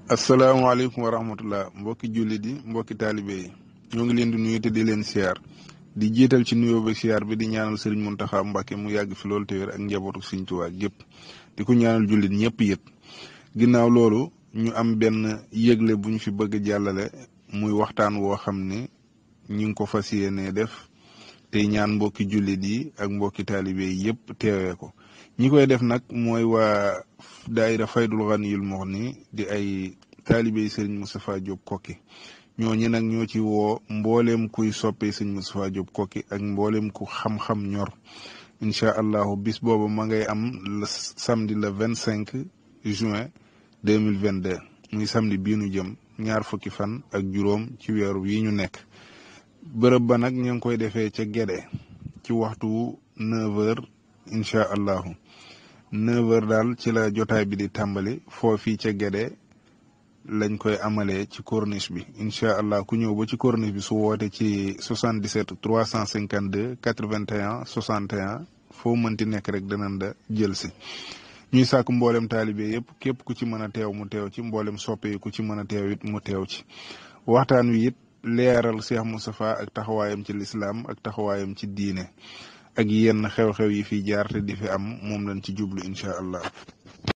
asalaamaaleykum wa rahmatullah mbokki jullit yi mbokki taalibe yi ñoo ngi leen di nuyu te di leen siyaar di jiital ci nuyoo ba siyaar bi di ñaanal sëriñ Muntaxa Mbàkke mu yàgg fi loolu te wér ak njabootu Sëriñ Tuubaa yëpp di ko ñaanal jullit ñëpp yët ginnaaw loolu ñu am benn yëgle bu ñu fi bëgg a jàllale muy waxtaan woo xam ne ñu ngi ko fas yéenee def te ñaan mbokki jullit yi ak mbokki taalibe yi yëpp teewee ko ñi koy def nag mooy waa daayira faydul ganiyul muxni di ay taalibe yi sëriñ Moustapha Diop kokki ñooñu nag ñoo ci woo mbooleem kuy soppee sëriñ Moustapha Diop kokki ak mbooleem ku xam-xam ñor incha allahu bis boobu ma ngay am le samedi le vingt cinq juin deux mille vingt deux muy samedi bii nu jëm ñaar fukki fan ak juróom ci weeru yi ñu nekk bërëb ba nag ñu ngi koy defee ca Gédé ci waxtu neuf heures incha allahu neuf heures daal ci la jotaay bi di tàmbali foofii ca Gédé lañ koy amalee ci corniche bi incha allah ku ñëw ba ci corniche bi su woote ci 77 352 81 61 foo mënti nekk rek danañ da jël si ñuy sàkk mboolem taalibe yëpp képp ku ci mën a teew mu teew ci mboolem soppe yi ku ci mën a teew it mu teew ci waxtaan wi it leeral Cheikh Moustapha ak taxawaayam ci lislaam ak taxawaayam ci diine ak yenn xew-xew yi fi jaar te di fi am moom lañ ci jublu incha allah